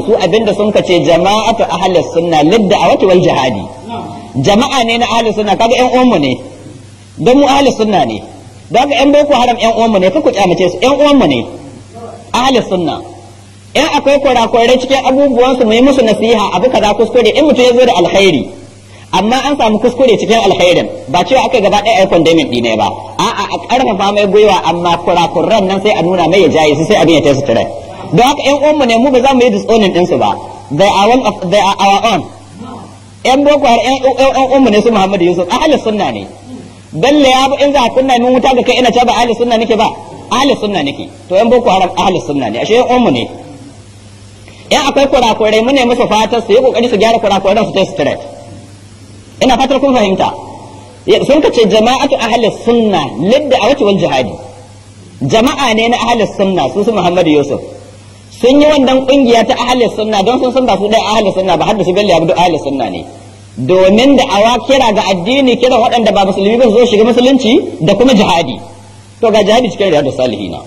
su abinda sun kace jama'atu ahli sunna lidda awati wal jihadi jama'a ne na ahli sunna kaga ƴan uwanmu ne don mu ahli sunna ne don haka ƴan boko haram ƴan uwanmu ne kuku kyamace su ƴan uwanmu ne ahli sunna in akwai kurakurai cikin abubuwan su mu yi musu nasiha abu kaza kuskure in mutum ya zo da alkhairi amma an samu kuskure cikin alkhairin ba cewa aka gaba ɗaya aikon damin ɗine ba a'a a ƙarfafa mai gwiwa amma kurakuran nan sai a nuna mai ya jaye su sai abin ya tasu tare don haka ƴan uwanmu ne mu ba za mu yi disowning ɗinsu ba they are one of they are our own ƴan boko har ƴan uwanmu ne su Muhammadu Yusuf ahli sunna ne balle ya in za a kunna min wuta ga kai ina ta ba ahli sunna nake ba ahli sunna nake to ƴan boko haram ahli sunna ne ashe ƴan uwanmu ne in akwai kurakurai mu ne musu fatar su yi kokari su gyara kurakuran su tasu tare ina fatar kun fahimta sun ka ce jama'atu ahli sunna lidda a wal jihadi jama'a ne na ahli sunna su su Muhammadu Yusuf sun yi wannan kungiya ta ahli sunna don sun san ba su dai ahli sunna ba har da su bello abdu ahli sunna ne domin da awa kira ga addini kiran waɗanda ba musulmi ba su zo shiga musulunci da kuma jihadi to ga jihadi cikin riyadu salihina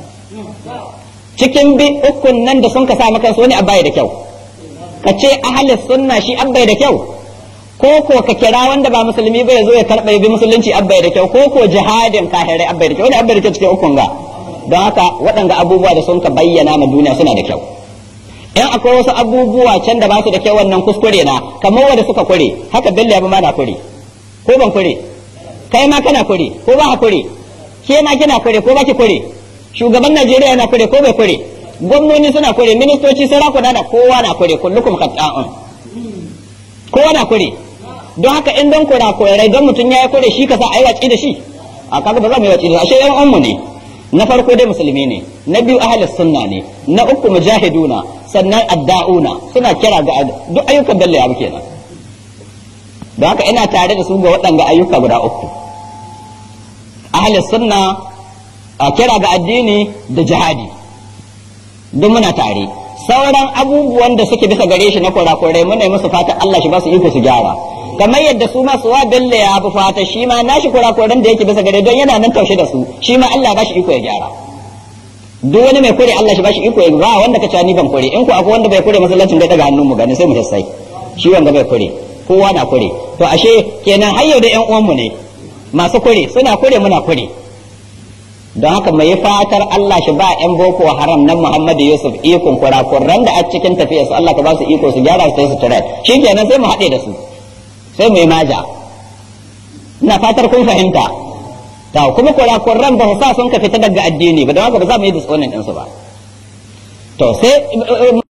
cikin bi ukun nan da sun ka sa maka wani abai da kyau ka ce ahli sunna shi abai da kyau ko ko ka kira wanda ba musulmi ba ya zo ya karɓa bi musulunci abbai da kyau ko ko jihadin kahirai abbai da kyau wani abbai da kyau cikin ukun ga don haka waɗanda abubuwa da sun ka bayyana ma duniya suna da kyau in akwai wasu abubuwa can da ba su da kyau wannan kuskure na kamar wanda suka kure haka bello ya ma na kure ko ban kure kai ma kana kure ko ba ka kure ke ma kina kure ko ba ki kure shugaban najeriya na kure ko bai kure gwamnoni suna kure ministoci sarakuna da kowa na kure kullukum khata'un kowa na kure don haka in don kura kurai don mutum ya yi kure shi ka sa a yi watsi da shi a kaga ba za mu yi watsi da shi ashe yan uwanmu ne na farko dai musulmi ne na biyu ahlus sunna ne na uku mujahiduna sannan adda'una suna kira ga duk ayyukan bello ya kenan don haka ina tare da su ga waɗanga ayyuka guda uku ahlus sunna a kira ga addini da jihadi duk muna tare sauran abubuwan da suke bisa gare shi na kurakurai muna yi musu fatan Allah shi ba su iko su gyara kamar yadda su ma suwa bella ya bi fata shi ma nashi kurakuran da yake bisa gare don yana nan taushe da su shi ma Allah ba shi iko ya gyara duk wani mai kure Allah shi ba shi iko ya ba wanda ka ci ni ban kure in ko akwai wanda bai kure masallacin bai daga hannun mu gani sai mu sai shi wanda bai kure kowa na kure to ashe kenan har yau da ƴan uwan mu ne masu kure suna kure muna kure don haka mai fatar Allah shi ba ƴan boko haram nan Muhammadu Yusuf ikon kurakuran da a cikin tafiyar su Allah ka ba su iko su gyara su su tare shi kenan sai mu haɗe da su sai mu yi maja ina fatar kun fahimta ta kuma kurakuran ba sa sun ka fita daga addini ba don haka ba za mu yi disonin ɗinsu ba to sai